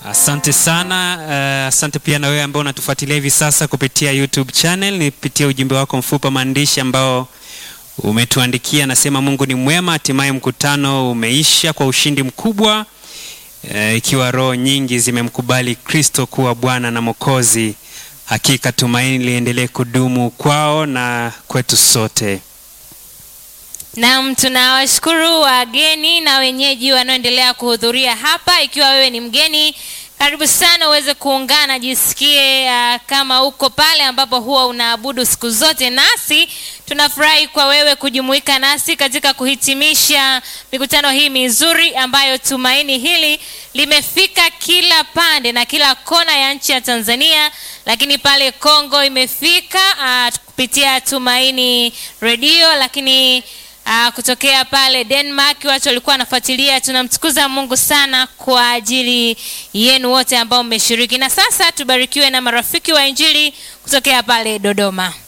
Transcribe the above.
Asante sana. Uh, asante pia na wewe ambao unatufuatilia hivi sasa kupitia YouTube channel. Nipitia ujumbe wako mfupa maandishi ambao umetuandikia. Nasema Mungu ni mwema, hatimaye mkutano umeisha kwa ushindi mkubwa, uh, ikiwa roho nyingi zimemkubali Kristo kuwa Bwana na Mwokozi. Hakika tumaini liendelee kudumu kwao na kwetu sote. Naam, tunawashukuru wageni na wenyeji wanaoendelea kuhudhuria hapa. Ikiwa wewe ni mgeni, karibu sana uweze kuungana, jisikie uh, kama uko pale ambapo huwa unaabudu siku zote nasi. Tunafurahi kwa wewe kujumuika nasi katika kuhitimisha mikutano hii mizuri ambayo tumaini hili limefika kila pande na kila kona ya nchi ya Tanzania, lakini pale Kongo imefika uh, kupitia Tumaini Redio, lakini Uh, kutokea pale Denmark watu walikuwa wanafuatilia. Tunamtukuza Mungu sana kwa ajili yenu wote ambao mmeshiriki, na sasa tubarikiwe na marafiki wa Injili kutokea pale Dodoma.